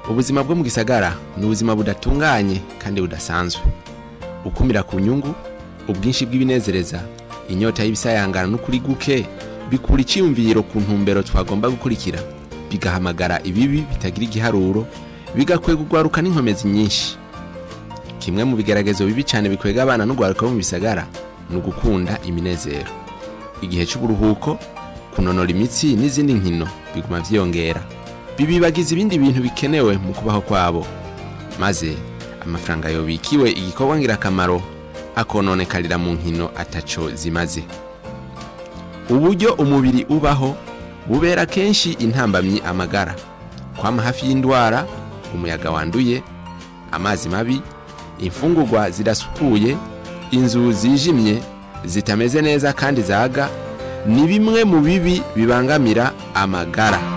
ubuzima bwo mu gisagara ni ubuzima budatunganye kandi budasanzwe ukumira ku nyungu ubwinshi bw'ibinezereza inyota y'ibisayangana n'ukuri guke bikura icyiyumviro ku ntumbero twagomba gukurikira bigahamagara ibibi bitagira igiharuro bigakwega urwaruka n'inkomezi nyinshi kimwe mu bigeragezo bibi cyane bikwega abana n'urwaruka bo mu bisagara ni ugukunda iminezero igihe cy'uburuhuko kunonora imitsi n'izindi nkino biguma byiyongera bibibagiza ibindi bintu bikenewe mu kubaho kwabo maze amafaranga yobikiwe igikorwa ngirakamaro akononekarira mu nkino ataco zimaze uburyo umubiri ubaho bubera kenshi intambamyi amagara kwama hafi y'indwara umuyaga wanduye amazi mabi imfungurwa zidasukuye inzu zijimye zitameze neza kandi zaga ni bimwe mu bibi bibangamira amagara